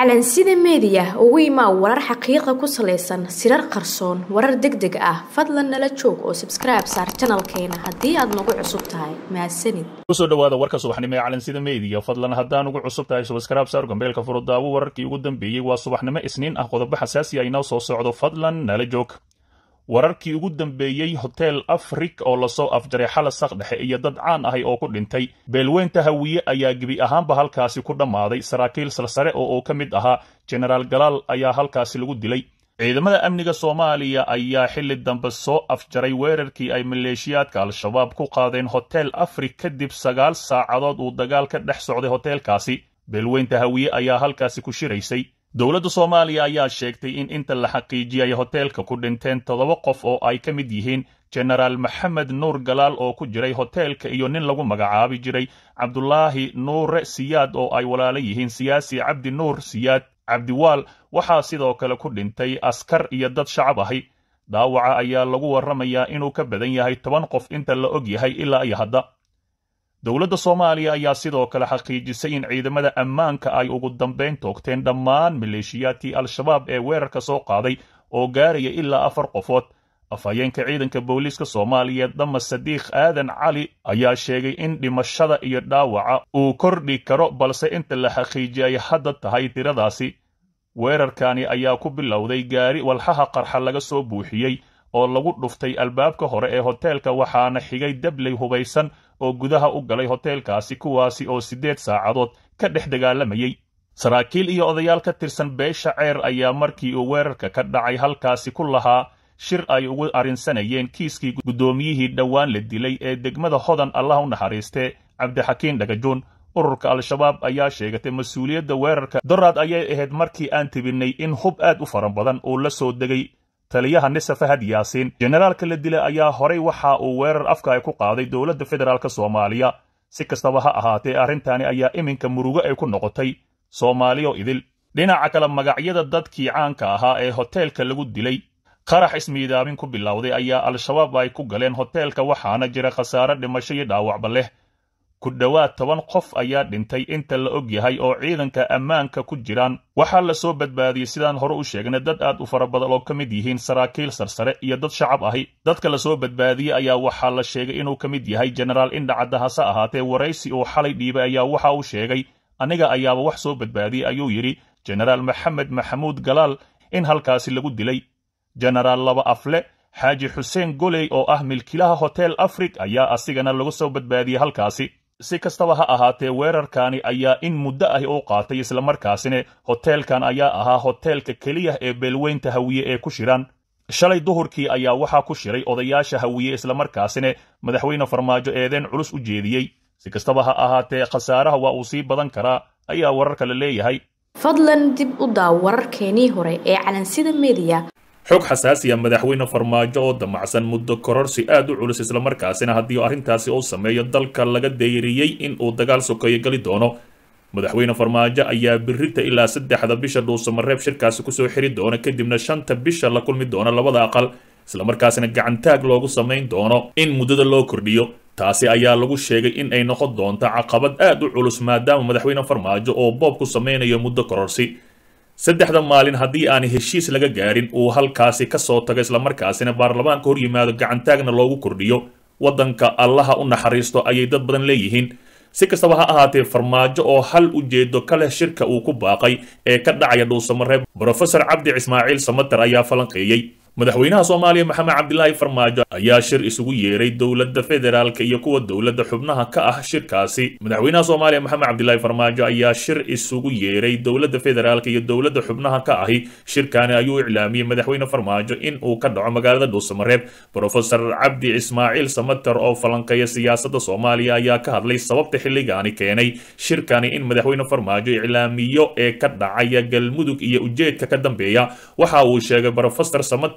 calansida meediya ugu imaa warar xaqiiqa ku salaysan sirar qarsoon warar deg deg ah fadlan nala joog oo sabskribe saar janalkeena haddii aad nagu cusub tahay mahadsanid kusoo dhawaada warka subaxnimo ee calansida meediya fadlan haddaan ugu cusub tahay subscribe saar gambeelka furudaawo wararkii ugu dambeeyey waa subaxnimo isniin ah qodobo xasaasi ah inoo soo socdo fadlan nala joog wararkii ugu dambeeyey hotel afrik oo lasoo afjaray xala sak dhexe iyo dad caan ahay oo ku dhintay beelweynta hawiye ayaa gebi ahaanba halkaasi ku dhammaaday saraakiil salsare oo uu ka mid ahaa jenaraal galaal ayaa halkaasi lagu dilay ciidamada amniga soomaaliya ayaa xilli dambe soo afjaray weerarkii ay maleeshiyaadka al-shabaab ku qaadeen hotel afrik kadib sagaal saacadood uu dagaal ka dhex socday hoteelkaasi beelweynta hawiye ayaa halkaasi ku shiraysay dowladda soomaaliya ayaa sheegtay in inta la xaqiijiyay hoteelka ku dhinteen toddoba qof oo ay ka mid yihiin jenaraal maxamed nuur galaal oo ku jiray hoteelka iyo nin lagu magacaabi jiray cabdulaahi nuure siyaad oo ay walaalo yihiin siyaasi cabdi nuur siyaad cabdiwaal waxaa sidoo kale ku dhintay askar iyo dad shacab ahi daawaca ayaa lagu warramayaa inuu ka badan yahay toban qof inta la og yahay ilaa iyo hadda dowladda soomaaliya ayaa sidoo kale xaqiijisay in ciidamada ammaanka ay ugu dambayn toogteen dhammaan maleeshiyaadkii al-shabaab ee weerarka soo qaaday oo gaaraya ilaa afar qofood afhayeenka ciidanka booliiska soomaaliyeed dama sadiikh aadan cali ayaa sheegay in dhimashada iyo dhaawaca uu kordhi karo balse inta la xaqiijiyay hadda tahay tiradaasi weerarkani ayaa ku bilowday gaari walxaha qarxa laga soo buuxiyey oo lagu dhuftay albaabka hore ee hoteelka waxaana xigay dabley hubaysan oo gudaha u galay hoteelkaasi kuwaasi oo siddeed saacadood ka dhex dagaalamayey saraakiil iyo odayaal ka tirsan beesha ceer ayaa markii uu weerarka ka dhacay halkaasi ku lahaa shir ay ugu arrinsanayeen kiiskii guddoomiyihii dhowaan la dilay ee degmada hodan allah u naxariistee cabdixakiin dhagajuun ururka al-shabaab ayaa sheegatay mas-uuliyadda weerarka doraad ayay ahayd markii aan tibinnay in hub aad u fara badan uu la soo degay taliyaha nise fahad yaasiin jenaraalka la dilay ayaa horay waxa uu weerar afka ay ku qaaday dowladda federaalk soomaaliya si kastaba ha ahaatee arrintani ayaa iminka murugo ay ku noqotay soomaaliyo idil dhinaca kale magacyada dadkii caanka ahaa ee hoteelka lagu dilay qarax ismiidaamin ku bilowday ayaa al-shabaab ay ku galeen hoteelka waxaana jira khasaare dhimasho iyo dhaawacba leh ku dhowaad toban qof ayaa dhintay inta la og yahay oo ciidanka ammaanka ku jiraan waxaa la soo badbaadiyey sidaan hore u sheegnay dad aad u fara badan oo ka mid yihiin saraakiil sarsare iyo dad shacab ahi dadka la soo badbaadiyey ayaa waxaa la sheegay inuu ka mid yahay jenaraal indhacadda hase ahaatee waraysi uu xalay dhiibay ayaa waxa uu sheegay aniga ayaaba wax soo badbaadiyey ayuu yidhi jenaraal maxamed maxamuud galaal in halkaasi lagu dilay jenaraal laba afle xaaji xuseen goley oo ah milkilaha hotel afrik ayaa asigana lagu soo badbaadiyey halkaasi si kastaba ha ahaatee weerarkani ayaa in muddo ah u qaatay islamarkaasina hoteelkan ayaa ahaa hoteelka keliya ee beelweynta hawiye ee ku shiraan shalay duhurkii ayaa waxaa ku shiray odayaasha hawiye islamarkaasina madaxweyne farmaajo eedeen culus u jeediyey si kastaba ha ahaatee khasaaraha waa uu sii badan karaa ayaa wararka la leeyahay fadlan dib u daaw wararkeenii hore ee calansida meediya xog xasaasiya madaxweyne farmaajo oo damacsan muddo kororsi aad u culus islamarkaasina haddii arrintaasi uu sameeyo dalka laga dayriyey in uu dagaal sokeeyo geli doono madaxweyne farmaajo ayaa birita ilaa saddexda bisha dhuusamareeb shirkaasi kusoo xiri doona kadibna shanta bisha la kulmi doona labada aqal islamarkaasina gacantaag loogu samayn doono in muddada loo kordhiyo taasi ayaa lagu sheegay in ay noqon doonto caqabad aad u culus maadaama madaxweyne farmaajo oo boob ku samaynayo muddo kororsi saddexda maalin haddii aan heshiis laga gaarin uu halkaasi ka soo tago islamarkaasina baarlamaanka hor yimaado gacantaagna loogu kordhiyo waddanka allaha u naxariisto ayay dad badan leeyihiin si kastaba ha ahaatee farmaajo oo hal ujeedo ka leh shirka uu ku baaqay ee ka dhacaya dhuusamareeb brofesor cabdi ismaaciil samater ayaa falanqeeyey madaxweynaha soomaaliya maxamed cabdilaahi farmaajo ayaa shir isugu yeeray dowladda federaalka iyo kuwa dowladda xubnaha ka ah shirkaasi madaxweynaha soomaaliya maxamed cabdilaahi farmaajo ayaa shir isugu yeeray dowladda federaalka iyo dowladda xubnaha ka ahi shirkani ayuu iclaamiyey madaxweyne farmaajo in uu ka dhaco magaalada dhuusamareeb brofesor cabdi ismaaciil samater oo falanqeeya siyaasadda soomaaliya ayaa ka hadlay sababta xilligaani keenay shirkani in madaxweyne farmaajo iclaamiyo ee ka dhacaya galmudug iyo ujeedka ka dambeeya waxa uu sheegay brofesor samater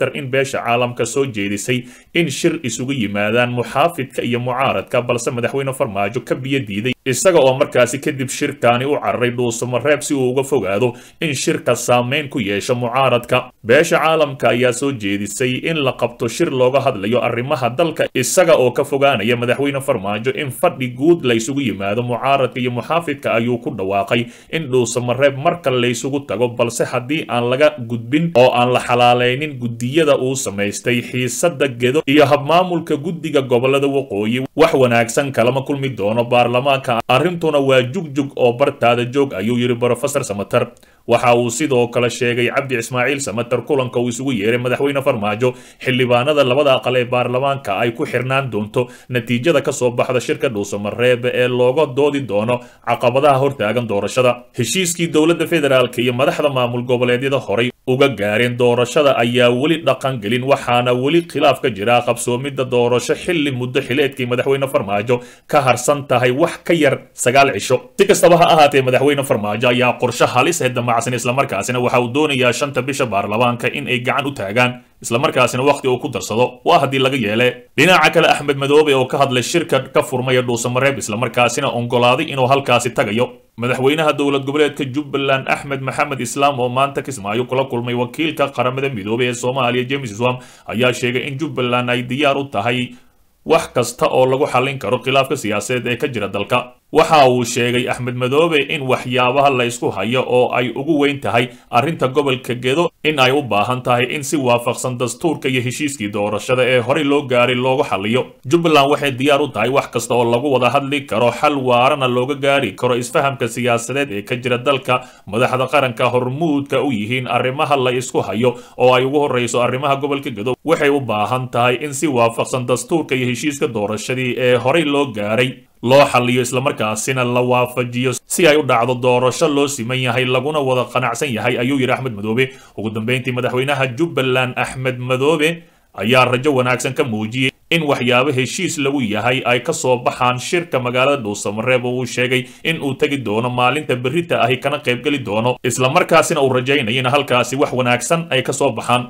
samater in beesha caalamka soo jeedisay in shir isugu yimaadaan muxaafidka iyo mucaaradka balse madaxweyne farmaajo ka biyo diiday isaga oo markaasi kadib shirkaani u cararay dhuusamareeb si uu uga fogaado in shirka saameyn ku yeesho mucaaradka beesha caalamka ayaa soo jeedisay in la qabto shir looga hadlayo arrimaha dalka isaga oo ka fogaanaya madaxweyne farmaajo in fadhi guud la isugu yimaado mucaaradka iyo muxaafidka ayuu ku dhawaaqay in dhuusamareeb marka laysugu tago balse haddii aan laga gudbin oo aan la xalaalaynin guddiyada uu samaystay xiisada gedo iyo habmaamulka guddiga gobolada waqooyi wax wanaagsan kalama kulmi doono baarlamaanka arrintuna waa jugjug oo bartaada joog ayuu yidhi brofesor samater waxa uu sidoo kale sheegay cabdi ismaaciil samater kulanka uu isugu yeeray madaxweyne farmaajo xildhibaanada labada aqal ee baarlamaanka ay ku xirnaan doonto natiijada ka soo baxda shirka dhuusamareeb ee looga doodi doono caqabadaha hortaagan doorashada heshiiskii dowladda federaalk iyo madaxda maamul goboleedyada horay uga gaareen doorashada ayaa weli dhaqan gelin waxaana weli khilaaf ka jira qabsoomidda doorasho xilli muddo xileedkii madaxweyne farmaajo ka harsan tahay wax ka yar sagaal cisho si kastaba ha ahaatee madaxweyne farmaajo ayaa qorshe halis ee damacsan islamarkaasina waxa uu doonayaa shanta bisha baarlamaanka in ay gacan u taagaan islamarkaasina wakhti uu ku darsado waa haddii laga yeele dhinaca kale axmed madoobe oo ka hadlay shirka ka furmaya dhuusamareeb islamarkaasina ongolaaday inuu halkaasi tagayo madaxweynaha dowlad goboleedka jubbaland axmed maxamed islaam oo maanta kismaayo kula kulmay wakiilka qaramada midoobey ee soomaaliya james swam ayaa sheegay in jubbaland ay diyaar u tahay wax kasta oo lagu xallin karo khilaafka siyaasadeed ee ka jira dalka waxa uu sheegay axmed madoobe in waxyaabaha la ysku hayo oo ay ugu weyn tahay arrinta gobolka gedo in ay u baahan tahay in si waafaqsan dastuurka iyo heshiiskii doorashada ee horey loo gaaray loogu xalliyo jubbaland waxay diyaar u tahay wax kasta oo lagu wada hadli karo xal waarana looga gaari karo isfahamka siyaasadeed ee ka jira dalka madaxda qaranka hormuudka u yihiin arrimaha la isku hayo oo ay ugu horreyso arrimaha gobolka gedo waxay u baahan tahay in si waafaqsan dastuurka iyo heshiiska doorashadii ee horey loo gaaray loo xalliyo islamarkaasina la waafajiyo si ay u dhacdo doorasho loo siman yahay laguna wada qanacsan yahay ayuu yidhi axmed madoobe ugu dambeyntii madaxweynaha jubbaland axmed madoobe ayaa rajo wanaagsan ka muujiyey in waxyaabo heshiis lagu yahay ay ka soo baxaan shirka magaalada dhuusamareeb oo uu sheegay in uu tegi doono maalinta berrita ahi kana qaybgeli doono islamarkaasina uu rajaynayo in halkaasi wax wanaagsan ay ka soo baxaan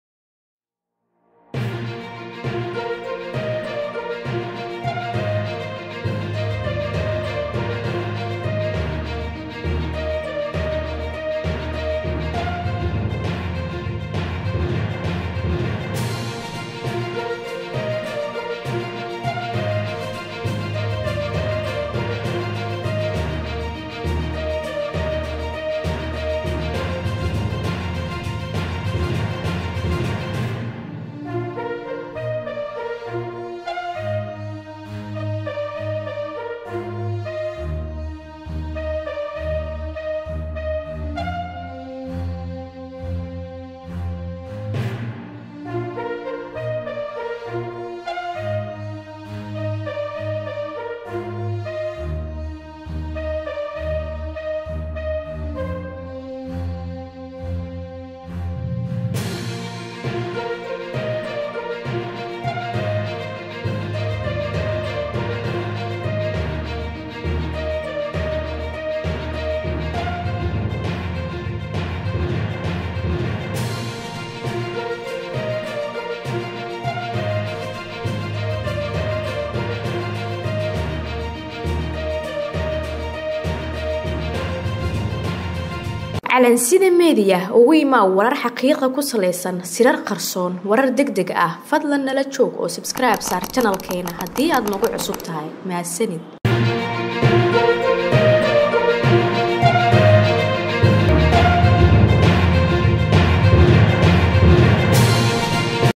calansida meediya ugu imaa warar xaqiiqa ku salaysan sirar qarsoon warar deg deg ah fadlan nala joog oo sabskribe saar janalkeena haddii aad nagu cusub tahay mahadsanid